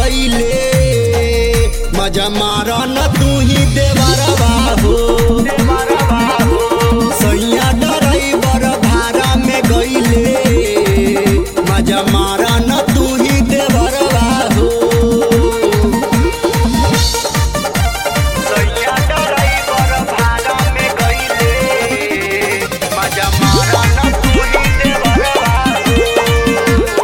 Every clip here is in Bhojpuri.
गईले मजा मारा न तू ही देवरवा हो सैया ड्राइवर भाड़ा में गईले मजा मारा न तू ही देवरवा हो सैया ड्राइवर भाड़ा में गईले मजा मारा न तू ही देवरवा हो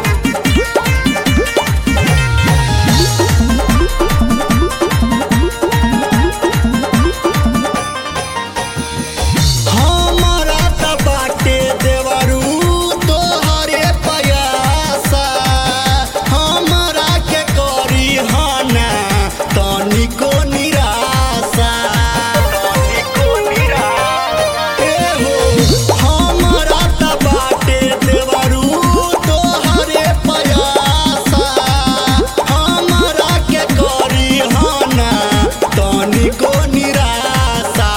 हमारा त बाटे देवरू तोहरे पयासा हमारा के करी हना तनिको निराशा तनिको निराशा ए हो हमारा त बाटे देवरू तोहरे पयासा हमारा के करी हना तनिको निराशा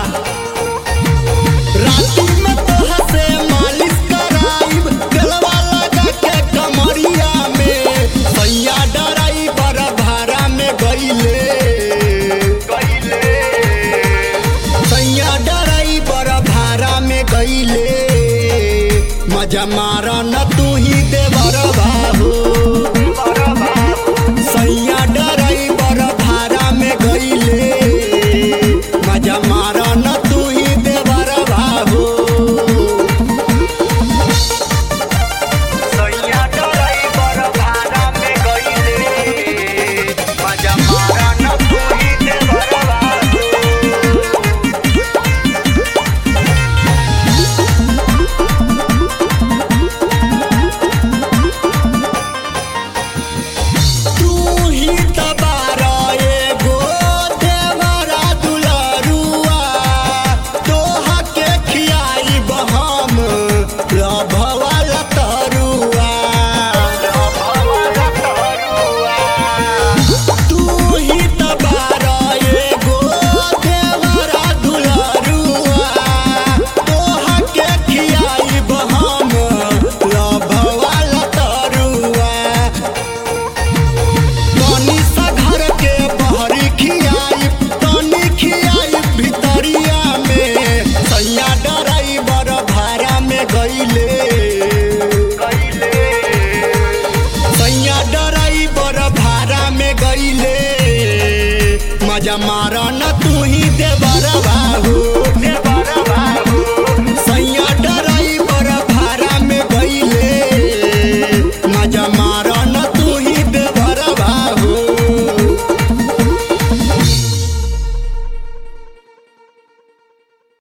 राती में तोहा से मालिश कराइब गलवा लगा के कमरिया में सैया ड्राइवर भाड़ा में गईले सैया ड्राइवर भाड़ा में गईले मजा मारा न तू ही देवरवा हो सैया ड्राइवर भाड़ा में गईले मजा मारा न तू ही देवरवा हो सैया ड्राइवर भाड़ा में गईले मजा मारा न तू ही देवरवा हो तू ही त